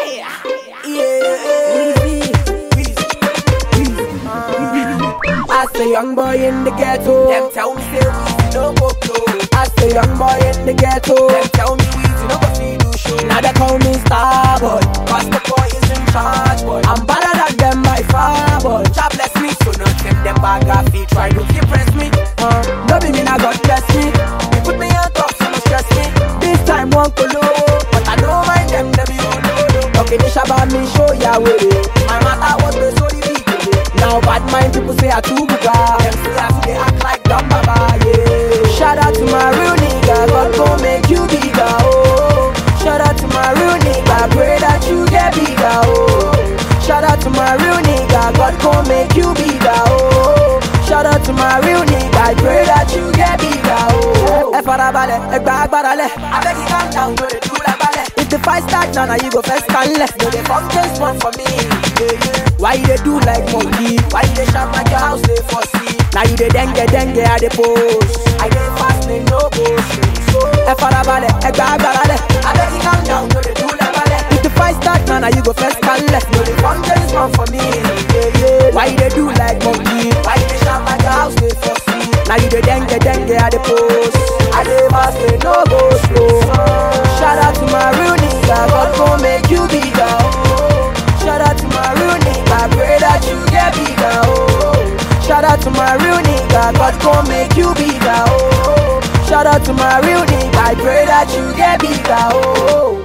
As a young boy in the ghetto, Them tell me say we no go blow. as a young boy in the ghetto, Them tell me we no go feel do show. now they call me star boy. Cause the boy is in charge, boy. I'm better than them by far boy. God bless me, so no them them bag off feet try to impress me. Uh, no be me now God bless me. They put me on top, so no stress me. This time one colo, But I don't mind them, them you know. okay they shabba me show ya way. My matter what they so the big. Now bad mind people say I too buga. Them say I they act like dumb baba, yeah. Shout out to my real nigga, God gon' make you bigger, oh. Shout out to my real nigga, pray that you get bigger, oh. Shout out to my real nigga, God gon' make you bigger, oh. Shout out to my real nigga, pray that you get bigger, oh. Ẹ farabalẹ̀, ẹ gba agbára lẹ̀. I beg you calm down, no they do like ballet. If the fight start now, now you go first and left. No they come just one for me, yeah yeah. Why you dey do like monkey? Why you dey shout like your house they for see? Now you dey dengue dengue at the post. I dey fast, they no go straight. So Ẹ farabalẹ̀, ẹ gba agbára lẹ̀. I beg you calm down, no they do like ballet. If the fight start now, now you go first and left. No they come just one for me, yeah yeah. Why you dey do like monkey? Why you dey shout like your house they for see? Now you dey dengue dengue at the post. I dey fast, they no go slow. Shout out to my real nigga, God gon' make you bigger. Oh. Shout out to my real nigga, pray that you get bigger. Oh. Shout out to my real nigga, God gon' make you bigger. Oh. Shout out to my real nigga, I pray that you get bigger. Oh.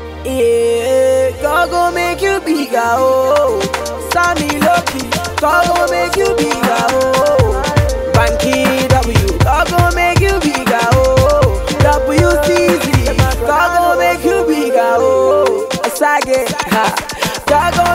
Yeah, God gon' make you bigger. Oh. Sammy Loki, God gon' make you bigger. Oh. Banky W, God gon' make you bigger. Oh. WCZ, God gon' make you bigger. Oh. Sage, ha. God gon'